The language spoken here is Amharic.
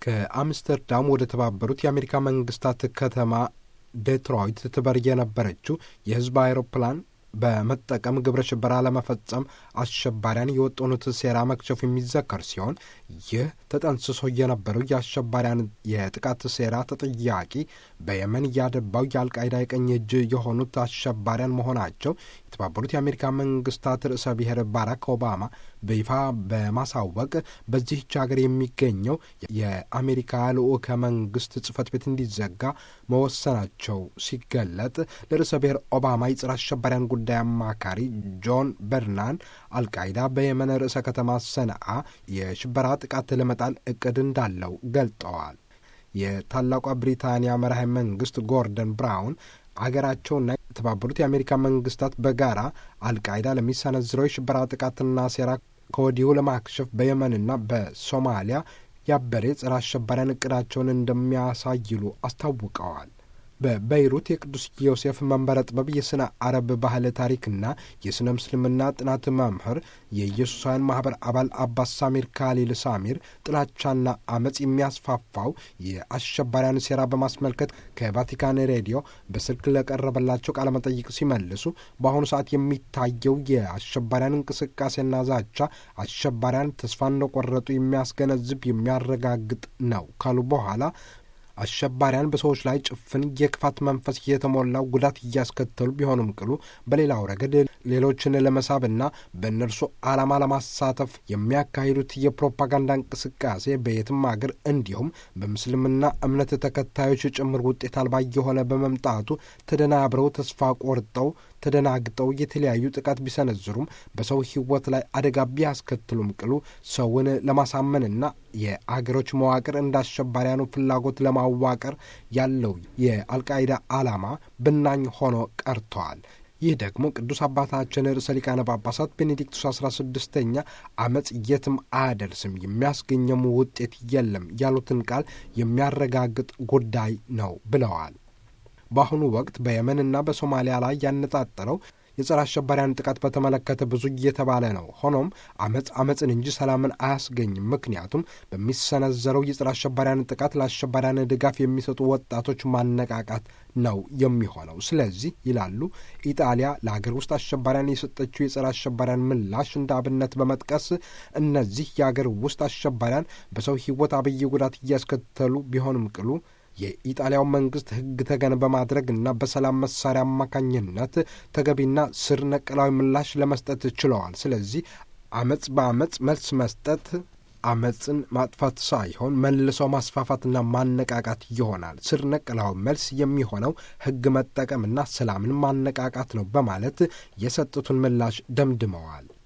ከአምስተርዳም ወደ ተባበሩት የአሜሪካ መንግስታት ከተማ ዴትሮይት ትበር የነበረችው የህዝብ አይሮፕላን በመጠቀም ግብረ ሽበራ ለመፈጸም አሸባሪያን የወጠኑት ሴራ መክሸፉ የሚዘከር ሲሆን ይህ ተጠንስሶ የነበረው የአሸባሪያን የጥቃት ሴራ ተጠያቂ በየመን ያደባው የአልቃይዳ የቀኝ እጅ የሆኑት አሸባሪያን መሆናቸው የተባበሩት የአሜሪካ መንግስታት ርዕሰ ብሔር ባራክ ኦባማ በይፋ በማሳወቅ በዚህች ሀገር የሚገኘው የአሜሪካ ልዑከ መንግስት ጽህፈት ቤት እንዲዘጋ መወሰናቸው ሲገለጥ ለርዕሰ ብሔር ኦባማ የጸረ አሸባሪያን ጉዳይ አማካሪ ጆን በርናን አልቃይዳ በየመን ርዕሰ ከተማ ሰነአ የሽበራ ጥቃት ለመጣል እቅድ እንዳለው ገልጠዋል። የታላቋ ብሪታንያ መራሄ መንግስት ጎርደን ብራውን አገራቸውና የተባበሩት የአሜሪካ መንግስታት በጋራ አልቃይዳ ለሚሰነዝረው የሽበራ ጥቃትና ሴራ ከወዲሁ ለማክሸፍ በየመንና በሶማሊያ ያበሬ ጸረ አሸባሪያን እቅዳቸውን እንደሚያሳይሉ አስታውቀዋል። በበይሩት የቅዱስ ዮሴፍ መንበረ ጥበብ የሥነ አረብ ባህል ታሪክና የሥነ ምስልምና ጥናት መምህር የኢየሱሳውያን ማኅበር አባል አባስ ሳሚር ካሊል ሳሚር ጥላቻና አመፅ የሚያስፋፋው የአሸባሪያን ሴራ በማስመልከት ከቫቲካን ሬዲዮ በስልክ ለቀረበላቸው ቃለ መጠይቅ ሲመልሱ በአሁኑ ሰዓት የሚታየው የአሸባሪያን እንቅስቃሴና ዛቻ አሸባሪያን ተስፋ እንደቆረጡ የሚያስገነዝብ የሚያረጋግጥ ነው ካሉ በኋላ አሸባሪያን በሰዎች ላይ ጭፍን የክፋት መንፈስ የተሞላው ጉዳት እያስከተሉ ቢሆኑም ቅሉ በሌላው ረገድ ሌሎችን ለመሳብና በእነርሱ ዓላማ ለማሳተፍ የሚያካሂዱት የፕሮፓጋንዳ እንቅስቃሴ በየትም አገር እንዲሁም በምስልምና እምነት ተከታዮች ጭምር ውጤት አልባ የሆነ በመምጣቱ ተደናብረው ተስፋ ቆርጠው ተደናግጠው የተለያዩ ጥቃት ቢሰነዝሩም በሰው ሕይወት ላይ አደጋ ቢያስከትሉም ቅሉ ሰውን ለማሳመንና የአገሮች መዋቅር እንደ አሸባሪያኑ ፍላጎት ለማዋቀር ያለው የአልቃይዳ ዓላማ ብናኝ ሆኖ ቀርተዋል። ይህ ደግሞ ቅዱስ አባታችን ርዕሰ ሊቃነ ጳጳሳት ቤኔዲክቱስ አስራ ስድስተኛ አመፅ የትም አያደርስም የሚያስገኘሙ ውጤት የለም ያሉትን ቃል የሚያረጋግጥ ጉዳይ ነው ብለዋል። በአሁኑ ወቅት በየመንና በሶማሊያ ላይ ያነጣጠረው የጸረ አሸባሪያን ጥቃት በተመለከተ ብዙ እየተባለ ነው። ሆኖም አመፅ አመፅን እንጂ ሰላምን አያስገኝም። ምክንያቱም በሚሰነዘረው የጸረ አሸባሪያን ጥቃት ለአሸባሪያን ድጋፍ የሚሰጡ ወጣቶች ማነቃቃት ነው የሚሆነው። ስለዚህ ይላሉ ኢጣሊያ ለሀገር ውስጥ አሸባሪያን የሰጠችው የጸረ አሸባሪያን ምላሽ እንደ አብነት በመጥቀስ እነዚህ የሀገር ውስጥ አሸባሪያን በሰው ሕይወት አብይ ጉዳት እያስከተሉ ቢሆንም ቅሉ የኢጣሊያው መንግስት ሕግ ተገን በማድረግ እና በሰላም መሳሪያ አማካኝነት ተገቢና ስር ነቀላዊ ምላሽ ለመስጠት ችለዋል። ስለዚህ አመፅ በአመፅ መልስ መስጠት አመፅን ማጥፋት ሳይሆን መልሶ ማስፋፋትና ማነቃቃት ይሆናል። ስር ነቀላዊ መልስ የሚሆነው ሕግ መጠቀምና ሰላምን ማነቃቃት ነው በማለት የሰጡትን ምላሽ ደምድመዋል።